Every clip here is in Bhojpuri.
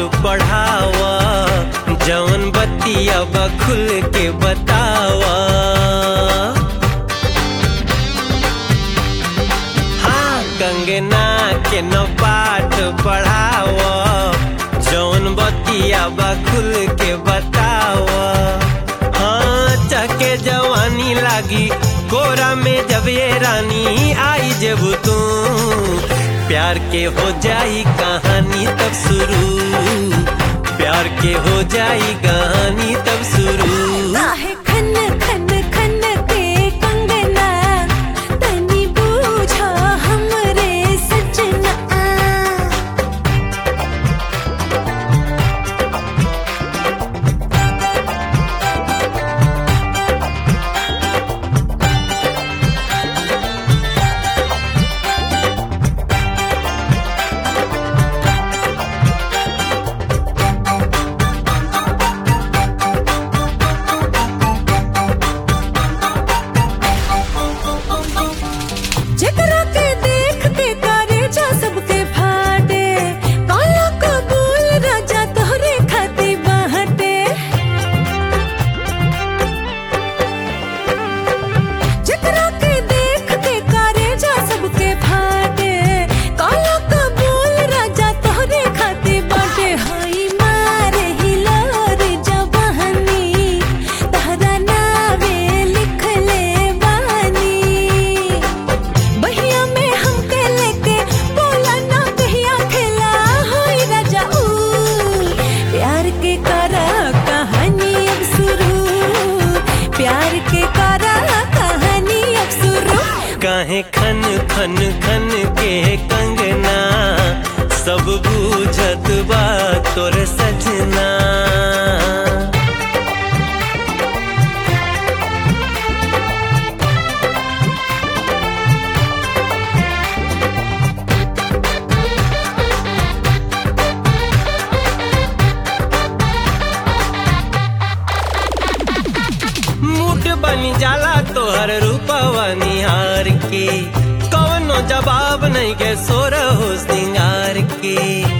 पढ़ावा जवन बतिया बा खुल के बतावा हाँ कंगना के न पाठ पढ़ावा जवन बतिया बा खुल के बतावा हाँ चके जवानी लागी कोरा में जब ये रानी आई जब तू प्यार के हो जाई कहानी तब शुरू प्यार के हो जाई कहानी तब शुरू काहे खन खन खन के कंगना तनी बूझा हमरे सजना जेकरा के देख के करे जा सबके फाटे काला कबूल राजा तोहरे खाती बाहटे जेकरा के देख के करे जा सबके फाटे काला कबूल राजा तोहरे खाती बाटे हाई मारे हिलोर जवानी तहरा नावे लिख ले बानी बहिया में हमके लेके बोला ना कहिया खेला होई राजा ऊ प्यार के करा कहानी अब शुरू प्यार के करा कहानी अब शुरू काहे खन खन खन के कंगना सब बूझत बा तोर सजना मूड बनी जाला तोहर रूपवा निहार के कवनो जवाब नहीं के सोर हो सिंगार के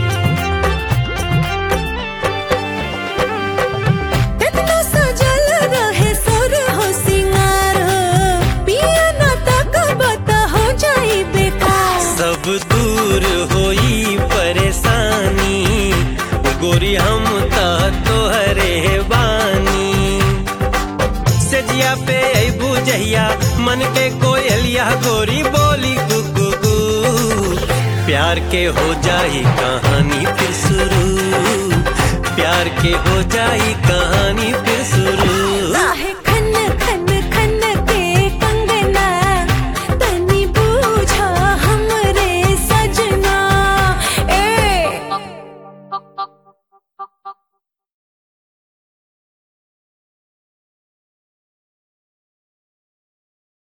इतना सजल रहे सुर हो सिंगार पिया ना तक बता हो जाई बेकार सब दूर होई परेशानी गोरी हम त तोहरे बानी सजिया पे अबू जहिया मन के कोयलिया गोरी बोली गुगु गु प्यार के हो जाई कहानी फिर शुरू प्यार के हो जाई कहानी फिर